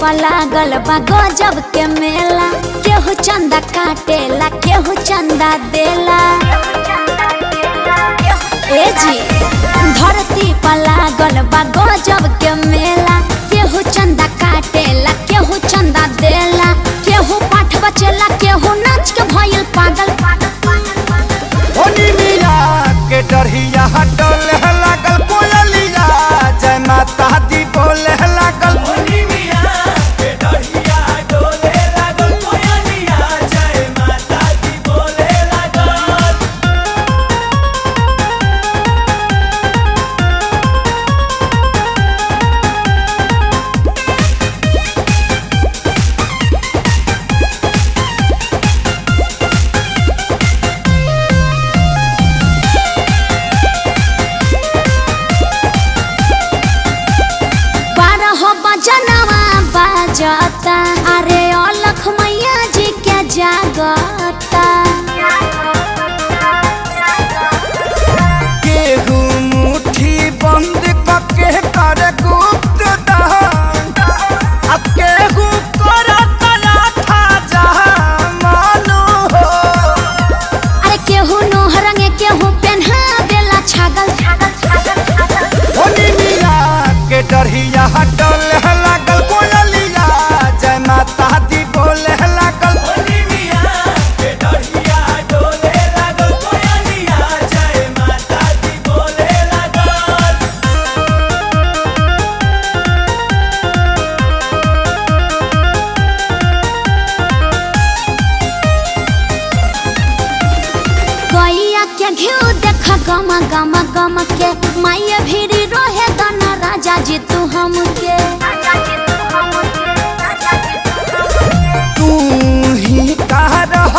पर लागल बा गजब के मेला केहू चंदा काटेला केहू चंदा देला ए जी धरती पर लागल बा गजब के मेला केहू चंदा काटेला केहू चंदा देला केहू पाठ बचेला केहू नाच के भइल पागल होनी मिया के डरहिया डोले लागल कोयलिया जय माता दी बोले लागल बारह बजनवा बाजता अरे अलख मैया जी के जागता केहू मुट्ठी बंद कके कर गुप्त दान अब केहू कर कला था जहाँ मानो हो अरे केहू नोह रंगे केहू पेन्हा देला छागल होनी मिया के डरहिया डोले लागल कोयलिया जय माता दी बोले लागल गैया के घिउ देख गम गम गम के माये भीरी रोहे दन राजा जी तू हमके तू ही कह रह